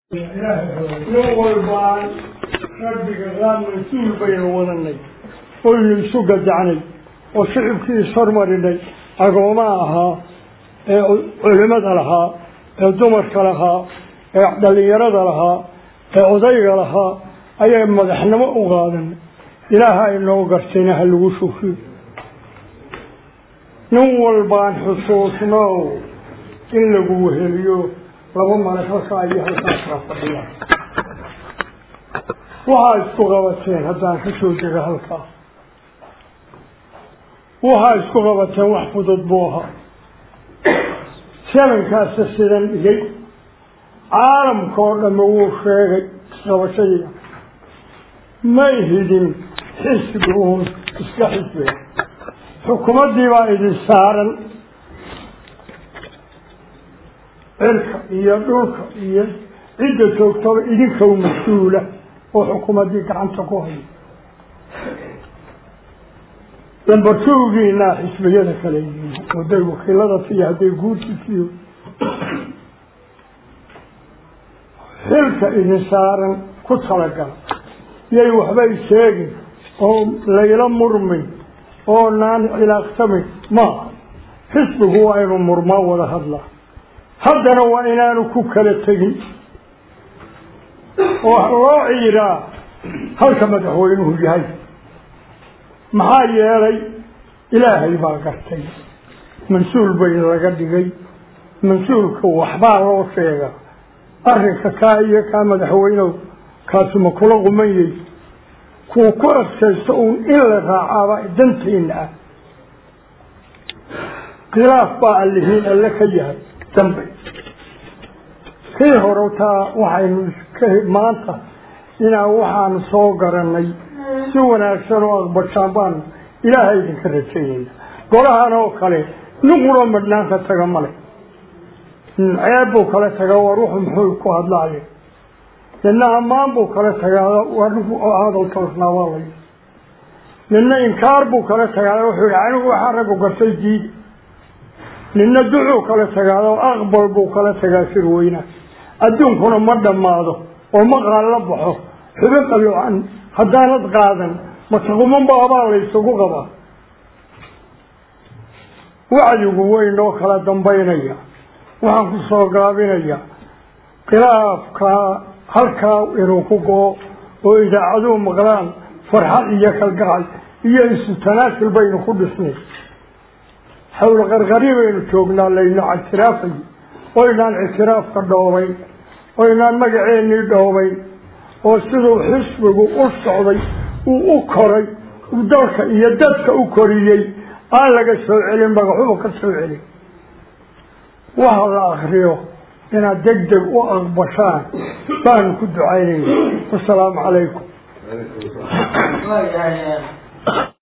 nin walbaan rabbiga raa mas-uul baynu wadanay oynu isu gadacnay oo shicibkii ishormarinay agoomaa ahaa ee culimada lahaa ee dumarka lahaa ee dhalinyarada lahaa ee odayga lahaa ayay madaxnimo u qaadanay ilaaha inoo gartayna ha lagu shukiyo nin walbaan xusuusnow in lagu weheliyo laba male halkaa iyo halkaas kaa fadhiya waxaa isku qabateen haddaan ka soo dega halkaa waxaa isku qabateen wax fudud buu ahaa sabankaasa sidan dhigay caalamka oo dhamme wuu sheegay isqabashadii may hidin xisbi uun iska xisbiga xukuumaddii baa idin saaran cirka iyo dhulka iyo cidda joogtaba idinkow mas-uula oo xukuumaddii gacanta ku hayo dambartowgiinaa xisbiyada kale yihiin hadday wakiilada tiyo hadday guurti tiyo xilka idin saaran ku talagala yay waxbay sheegin oo layla murmin oo naan cilaaqsamin maaha xisbigu waa inuu murmaa wada hadlaa haddana waa inaanu ku kala tegin oo loo ciiraa halka madaxweynuhu yahay maxaa yeelay ilaahay baa gartay mas-uul bay laga dhigay mas-uulka waxbaa loo sheegaa arrinka kaa iyo kaa madaxweynew kaasuma kula qumanyay kuwa ku adkaysto uun in la raacaaba danteena ah khilaaf baa allihiin alle ka yahay dambe kii hore taa waxaynu iska maanta inaan waxaanu soo garanay si wanaagsan oo aqbashaan baanu ilaahay idinka rajaynayna golahan oo kale nin quro madhnaanka taga male ceeb buu kala tagaa war wuxu muxuu ku hadlaaye nina ammaan buu kala tagaa war hadal toosnaa waa lay nina inkaar buu kala tagaa wuxuu yihi anigu waxaa raggu gartay diidi nina ducuu kala tagaado aqbal buu kala tagaa sirweyna adduunkuna ma dhammaado oo ma qaalla baxo xubin qaloocan haddaanad qaadan mataqumanba abaa laysugu qabaa wacdigu weynoo kala dambaynaya waxaan ku soo gaabinayaa khilaafkaa halkaa inuu ku go-o oo idaacaduhu maqlaan farxad iyo kalgacal iyo isu tanaasul baynu ku dhisnay xawla qarqari baynu joognaa layno ictiraafay oynaan ictiraafka dhoobayn oynaan magaceennii dhoobayn oo siduu xisbigu u socday uu u koray uu dalka iyo dadka u koriyey aan laga soo celin magaxuba ka soo celin waxa la akriyo inaad deg deg u aqbashaan baanu ku ducaynayna wasalaamu calaykum